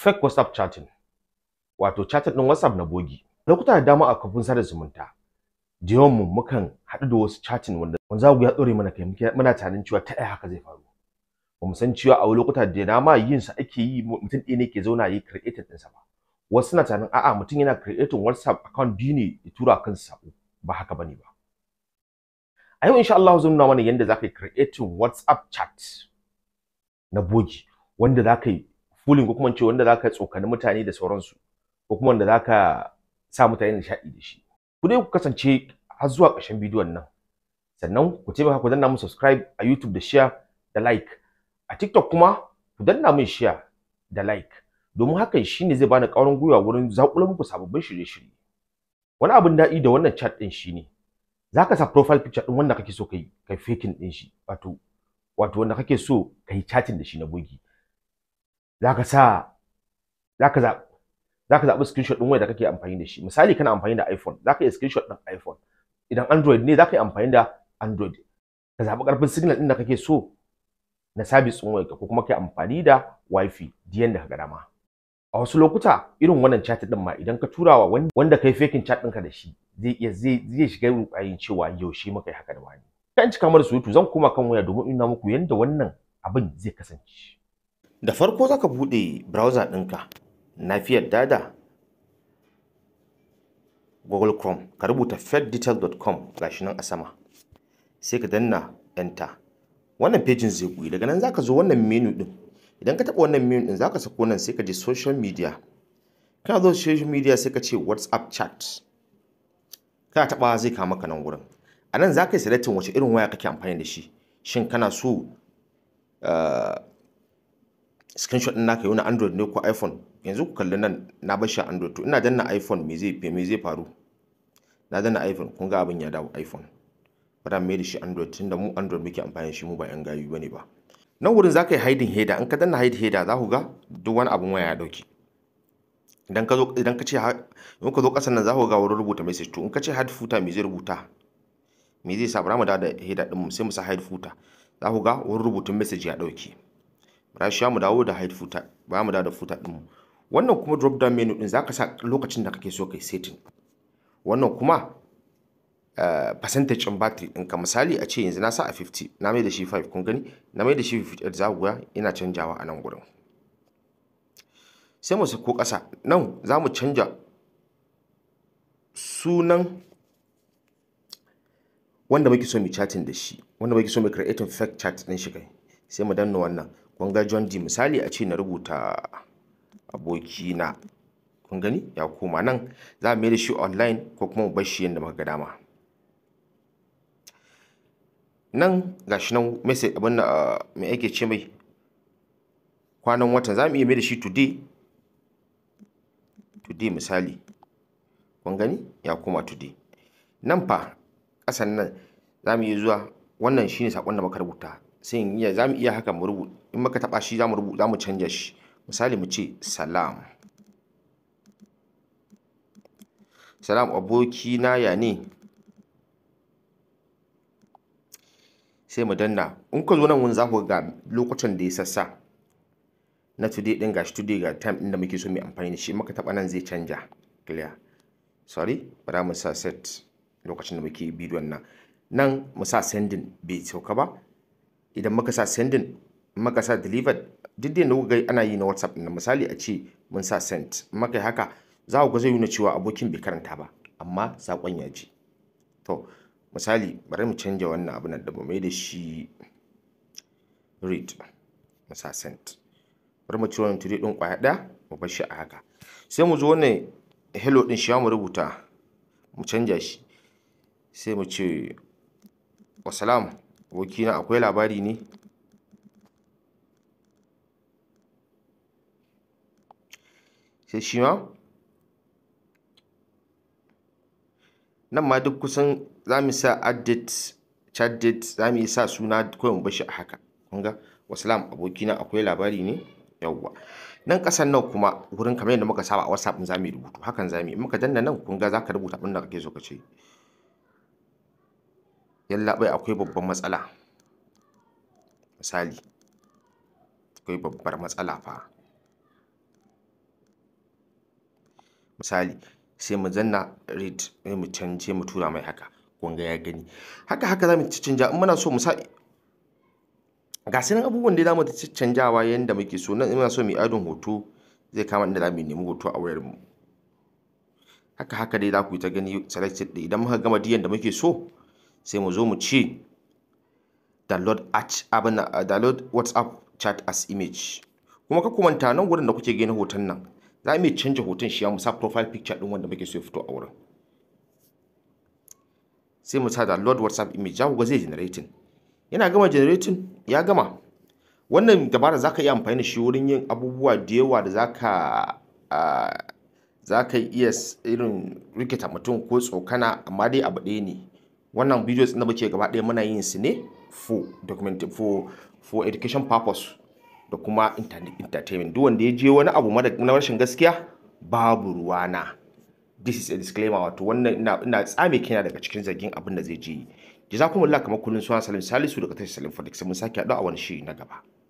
fake whatsapp chatting wato chatting din whatsapp na bogi lokuta da dama a kafin sada zumunta da yawan mu mukan haɗu da wasu chatting wanda wanda za ku ya tsore mana kai muna tunanin cewa ta ɗaya haka zai faru ba mu san cewa a lokuta da dama yin sa ake yi mutum ɗaya ne ke zauna yi created ɗinsa ba wasu suna tunanin a'a mutum yana creating whatsapp account biyu ne ya tura kansa sako ba haka bane ba a yau insha Allah zan nuna mana yadda za ka yi creating whatsapp chat na bogi wanda za ka yi fooling ko kuma ce wanda za ka tsokani mutane da sauransu ko kuma wanda za ka sa mutane nishaɗi da shi ku dai ku kasance har zuwa ƙarshen bidiyon nan sannan ku taimaka ku danna mu subscribe a YouTube da share da like a TikTok kuma ku danna min share da like domin hakan shine zai bani ƙwarin gwiwa wurin zaƙulo muku sababbin shirye-shirye wani abin daɗi da wannan chat ɗin shine zaka sa profile picture ɗin wanda kake so kai kai faking ɗin shi wato wato wanda kake so kai chatting da shi na bogi zaka sa zaka za zaka zaɓi screenshot ɗin waya da kake amfani da shi misali kana amfani da iPhone zaka iya screenshot ɗin iPhone idan Android ne zaka yi amfani da Android ka zaɓi ƙarfin signal ɗin da kake so na service ɗin wayarka ko kuma kai amfani da Wi-Fi diyan da ka dama a wasu lokuta irin wannan chat ɗin ma idan ka turawa wanda kai faking chat ɗinka da shi zai iya zai zai shiga rukayin cewa yaushe muka yi haka da wani kan cika mara surutu zan koma kan waya domin ina muku yadda wannan abin zai kasance da farko zaka bude browser ɗinka nafiyar dada google chrome ka rubuta feddetail.com gashi nan a sama sai ka danna enter wannan pejin zai buɗe daga nan zaka zo wannan menu din idan ka taɓa wannan menu din zaka sako nan sai ka je social media kana zo social media sai ka ce whatsapp chat kana taɓa zai kawo maka nan wurin a nan za ka yi selectin wace irin waya kake amfani da shi shin kana so screenshot ɗin naka yi na android ne ko iphone yanzu ku kalli nan na bar shi android to ina danna iphone me zai me zai faru na danna iphone kun ga abin ya dawo iphone bara mai da shi android tunda mu android muke amfani da shi mu ba yan gayu bane ba nan wurin za ka yi hiding header in ka danna hide header za ku ga duk wani abin waya ya dauke idan ka zo idan ka ce in ka zo kasan nan za ku ga wurin rubuta message to in ka ce hide footer me zai rubuta me zai sa bara mu da header din mu sai mu sa hide footer za ku ga wurin rubutun message ya dauke bara shi mu dawo da hide footer ba mu dawo da footer din mu wannan kuma drop down menu din zaka sa lokacin da kake so kai setting wannan kuma Uh, percentage in battery ɗinka misali a ce yanzu na sa a 50 na mai da shi 5 kun gani na mai da shi 58 za ku ga ina canjawa a nan gurin sai mu sako ƙasa nan za mu canja sunan wanda muke so mu chatting da shi wanda muke so mu creating fake chat ɗin shi kai sai mu danna wannan kun ga John D misali a ce na rubuta abokina kun gani ya koma nan za mu mai da shi online ko kuma mu bar shi yadda muka ga dama nan gashi nan message abin da mai ake ce mai kwanan watan za mu iya mai da shi today today misali kun gani ya koma today nan fa ƙasan nan za mu iya zuwa wannan shine sakon da muka rubuta sai in iya za mu iya haka mu rubuta in muka taɓa shi za mu rubuta za mu canja shi misali mu ce salam salam abokina ya ne sai mu danna in ka zo nan wani za ku ga lokacin da ya sassa na today din gashi today ga time din da muke so mu amfani da shi muka taba nan zai canja clear sorry bara mu sa set lokacin da muke bidiyon nan nan mu sa sending bai sauka ba idan muka sa sending muka sa delivered duk da yadda ga ana yi na whatsapp na misali a ce mun sa sent muka yi haka za ku ga zai nuna cewa abokin bai karanta ba amma sakon ya ji to misali bari mu canja wannan abin da mu mai da shi read mu sa sent bari mu ciro wannan today din kwaya ɗaya mu bar shi a haka sai mu zo wannan hello din shi mu rubuta mu canja shi sai mu ce wasalam abokina akwai labari ne sai shi ma nan ma duk kusan za mu sa addit chat date za mu yi sa suna kawai mu bashi a haka kun ga wasalam abokina akwai labari ne yawwa nan kasan nan kuma wurin kamar yadda muka saba a whatsapp za mu yi rubutu hakan za mu yi muka danna nan kun ga za ka rubuta abin da kake so ka ce yallaɓai akwai babban matsala misali akwai babbar matsala fa misali sai mu zanna read sai mu canje mu tura mai haka kun ga ya gani haka haka za mu canja in muna so mu sa ga su nan abubuwan da za mu canjawa yanda muke so nan muna so mu yi adon hoto zai kama inda za mu nemi hoto a wayar mu haka haka dai za ku yi ta gani selected ɗin idan muka gama diyan da muke so sai mu zo mu ce download at abin download whatsapp chat as image kuma ka kumanta nan gurin da kuke gani hoton nan za mu canja hoton shi mu sa profile picture din wanda muke so ya fito a wurin sai mu sa download whatsapp image za ku ga zai generating yana gama generating ya gama wannan dabara za ka iya amfani da shi wurin yin abubuwa da yawa da za ka za ka iya irin rikita mutum ko tsokana amma dai abu ɗaya ne wannan videos da muke gaba ɗaya muna yin su ne for document for for education purpose da kuma entertainment duk wanda ya je wani abu na rashin gaskiya babu ruwana this is a disclaimer wato wannan ina ina tsame kina daga cikin zargin abin da zai je jazakumullah kamar kullun sunan salim salisu daga tashar salim fadik sai mun sake haɗu a wani shiri na gaba